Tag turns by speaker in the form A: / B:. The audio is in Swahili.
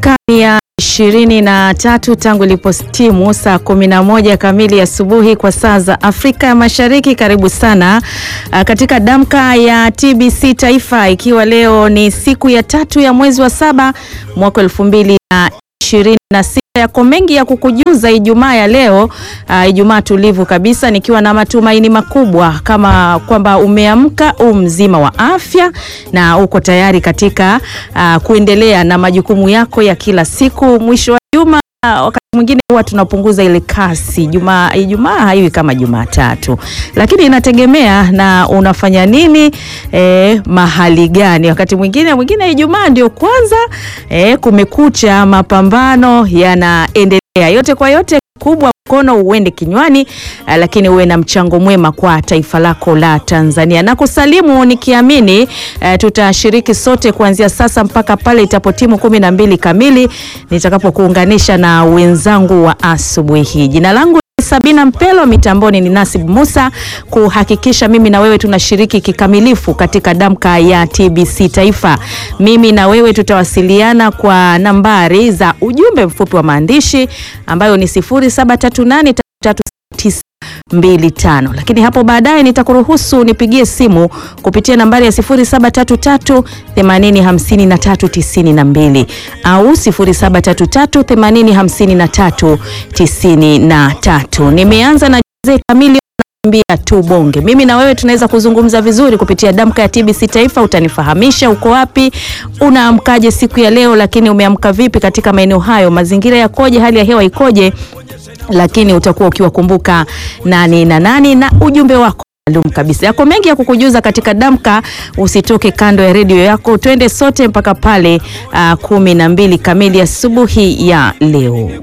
A: Dakika ya ishirini na tatu tangu ilipostimu saa kumi na moja kamili asubuhi kwa saa za Afrika ya Mashariki. Karibu sana uh, katika damka ya TBC Taifa, ikiwa leo ni siku ya tatu ya mwezi wa saba mwaka elfu mbili na ishirini na sita. Yako mengi ya kukujuza Ijumaa ya leo uh, Ijumaa tulivu kabisa, nikiwa na matumaini makubwa kama kwamba umeamka u mzima wa afya na uko tayari katika uh, kuendelea na majukumu yako ya kila siku. Mwisho wa juma uh, wakati mwingine huwa tunapunguza ile kasi. Jumaa Ijumaa haiwi kama Jumatatu, lakini inategemea na unafanya nini eh, mahali gani. Wakati mwingine mwingine Ijumaa ndio kwanza eh, kumekucha, mapambano yanaendelea. Yote kwa yote kubwa mkono uende kinywani, uh, lakini uwe na mchango mwema kwa taifa lako la Tanzania. Na kusalimu nikiamini uh, tutashiriki sote kuanzia sasa mpaka pale itapotimu kumi na mbili kamili nitakapokuunganisha na wenzangu wa asubuhi hii. Jina langu Sabina Mpelo, mitamboni ni Nasib Musa, kuhakikisha mimi na wewe tunashiriki kikamilifu katika damka ya TBC Taifa. Mimi na wewe tutawasiliana kwa nambari za ujumbe mfupi wa maandishi ambayo ni 0738336925 lakini hapo baadaye nitakuruhusu nipigie simu kupitia nambari ya 0733 805392 au 0733 805393. Nimeanza na jeze kamili mbia tu bonge. Mimi na wewe tunaweza kuzungumza vizuri kupitia damka ya TBC Taifa. Utanifahamisha uko wapi, unaamkaje siku ya leo, lakini umeamka vipi katika maeneo hayo, mazingira yakoje, hali ya hewa ikoje, lakini utakuwa ukiwakumbuka nani na nani na ujumbe wako maalum kabisa. Yako mengi ya kukujuza katika damka, usitoke kando ya redio yako, twende sote mpaka pale uh, kumi na mbili kamili asubuhi ya leo.